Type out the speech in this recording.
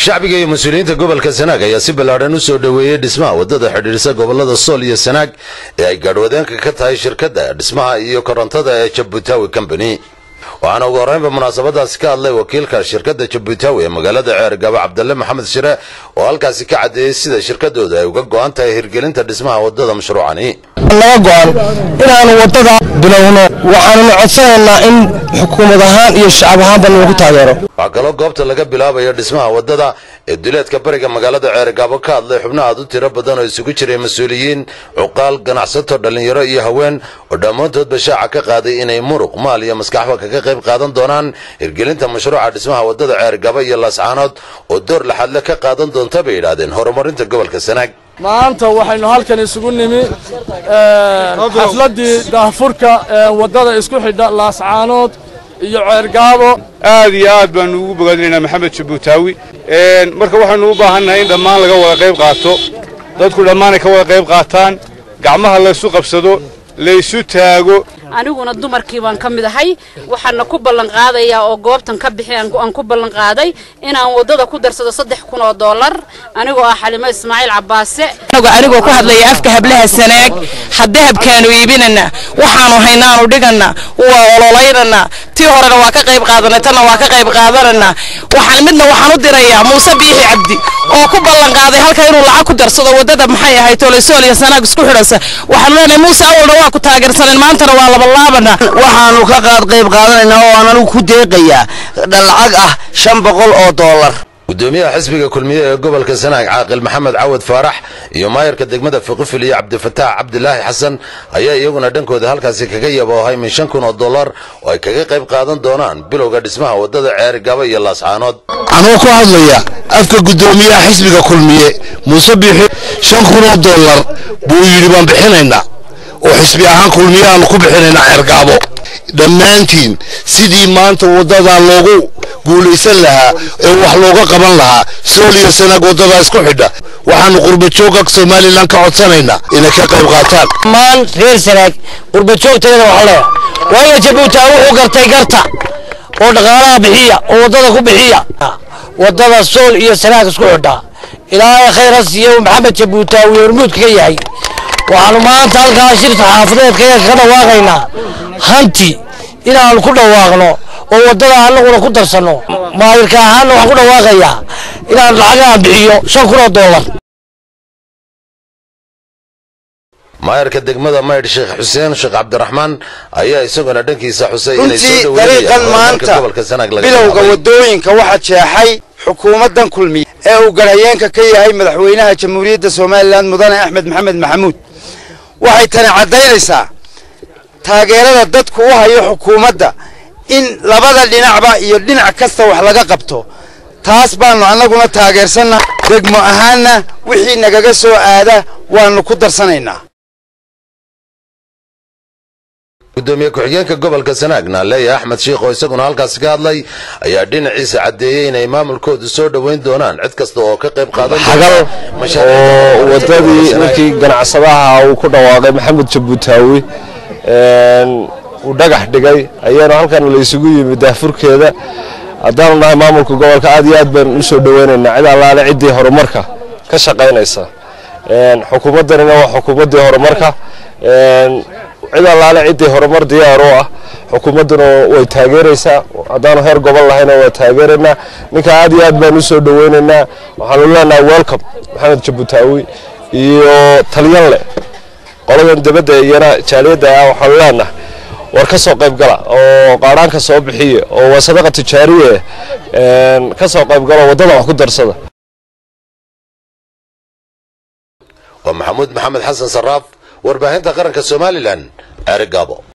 shacbiga iyo mas-uuliyiinta gobolka sanaag ayaa si ballaadhan u soo dhoweeyey dhismaha waddada xidhiidhisa gobollada sool iyo sanaag ee ay gaadhwadeenka ka tahay shirkadda dhismaha iyo korontada ee jabutawi combany waxaana ugu horreynba munaasabadaasi ka hadlay wakiilka shirkadda jabutawi ee magaalada ceergaba cabdalle maxamed shire oo halkaasi ka caddeeyey sida shirkadooda ay uga go'an tahay hirgelinta dhismaha waddada mashruucani naga go'an inaanu waddada bilowno waxaanuna codsanaynaa in xukuumad ahaan iyo shacab ahaanba nagu taageero waxaa kaloo goobta laga bilaabayo dhismaha waddada ee duleedka bariga magaalada ceergaabo ka hadlay xubno aad u tiro badan oo isugu jiray mas-uuliyiin cuqaal ganacsato dhallinyaro iyo haween oo dhammaantoodba shaaca ka qaaday inay muruq maal iyo maskaxba kaga qayb qaadan doonaan hirgelinta mashruuca dhismaha waddada ceergabo iyo laascaanood oo door laxadle ka qaadan doonta bay yidhaahdeen horumarinta gobolka sanaag maanta waxaynu halkan isugu nimi xafladdii daahfurka ee waddada isku xidha laascaanood iyo ceergaabo aad iyo aad baanu ugu bogaadinaynaa maxamed jabuutaawi marka waxaynu u baahannahay in dhammaan laga wada qayb qaato dadku dhammaan ay ka wada qayb qaataan gacmaha laysu qabsado laysu taago aniguna dumarkii baan ka mid ahay waxaana ku ballan qaadayaa oo goobtan ka bixi aan ku ballan qaaday inaan waddada ku darsado saddex kun oo dollar anigoo ah xalimo ismaaciil cabbaase anigoo ku hadlaya afka hablaha sanaag haddahabkaanu iibinana waxaanu haynaanu dhigana waa ololaynana tii horena waa ka qayb qaadanay tanna waa ka qayb qaadanana waxaan midna waxaan u dirayaa muuse biixi cabdi oo ku ballan qaaday halka inuu lacag ku darsado waddada maxay ahayd toolaysool iyo sanaag isku xidhasa waxaanu leenahay muuse awalna waa ku taageersaneen maantana waa laba waxaanu ka qaad qayb qaadanaynaa oo aan anigu ku deeqayaa lacag ah shan boqol oo dollar gudoomiyaha xisbiga kulmiye ee gobolka sanaag caaqil maxamed cawad faarax iyo maayarka degmada fiqifil iyo cabdifataax cabdilaahi xasan ayaa iyaguna dhankooda halkaasi kaga yaboohay min shan kun oo dollar oo ay kaga qayb qaadan doonaan bilowga dhismaha waddada ceergaba iyo laascaanood anuu ku hadlaya afka gudoomiyaha xisbiga kulmiye muuse biixi shan kun oo dollar buu yidhi baan bixinaynaa oo xisbi ahaan kulmiye aanu ku bixinaynaa ceergaabo dhammaantiin sidii maanta waddadaa loogu guulaysan lahaa ee wax looga qaban lahaa sool iyo sanaag waddadaa isku xidha waxaanu qurbajoogga somalilan ka codsanaynaa inay ka qayb qaataan dhammaan reer sanaag qurbajoogtayada wax leeya waayo jabuutaa wuxuu gartay garta oo dhaqaalaha bixiya oo waddada ku bixiya waddada sool iyo sanaag isku xidha ilaahay khayr ha siiyo maxamed jabuutaawi hormuudka ka yahay waxaanu maanta halkaa shirka xaafadeedka ka dhawaaqaynaa hanti inaanu ku dhawaaqno oo waddada annaguna ku darsanno maayirka ahaanna waxaan ku dhawaaqayaa inaan lacagaan bixiyo shan kun oo dollar maayarka degmada maydh sheekh xuseen sheekh cabdiraxmaan ayaa isaguna dhankiisa xusay inay soo runtii dariiqan maanta bilowga waddooyinka waxaa jeexay xukuumaddan kulmiye ee uu garhayeenka ka yahay madaxweynaha jamhuuriyadda somalilan mudane axmed maxamed maxamuud waxay tani caddaynaysaa taageerada dadku u hayo xukuumadda in labada dhinacba iyo dhinac kasta wax laga qabto taas baannu annaguna taageersanna degmo ahaanna wixii nagaga soo aada waannu ku darsanaynaa gudoomiye ku-xigeenka gobolka sanaagna leeya axmed shiikh oo isaguna halkaasi ka hadlay ayaa dhinaciisa caddeeyey inay maamulkoodu soo dhoweyn doonaan cid kasta oo ka qayb qaadan xagal oo waddadii markii ganacsadaha uu ku dhawaaqay maxamed jabuutaawi uu dhagax dhigay ayaanu halkan laysugu yimid daafurkeeda haddaanu nahay maamulka gobolka aad iyo aad baan u soo dhoweynaynaa cid allaale ciddii horumarka ka shaqaynaysa xukuumaddanina waa xukuumaddii horumarka cid allaale ciddii horumar diyaar u ah xukuumadduna way taageeraysaa haddaanu heer gobol lahayna waa taageeraynaa ninka aad iyo aad baan u soo dhoweynaynaa waxaanu leenahay welcome maxamed jabuutaawi iyo talyanle qoladan dibadda iyana jaaliyadda ah waxaanu leenahay war ka soo qayb gala oo qaadhaanka soo bixiya oo waa sadaqa tijaariye ka soo qayb gala waddada wax ku darsada waa maxamuud maxamed xasan saraaf warbaahinta qaranka somalilan ceerigaabo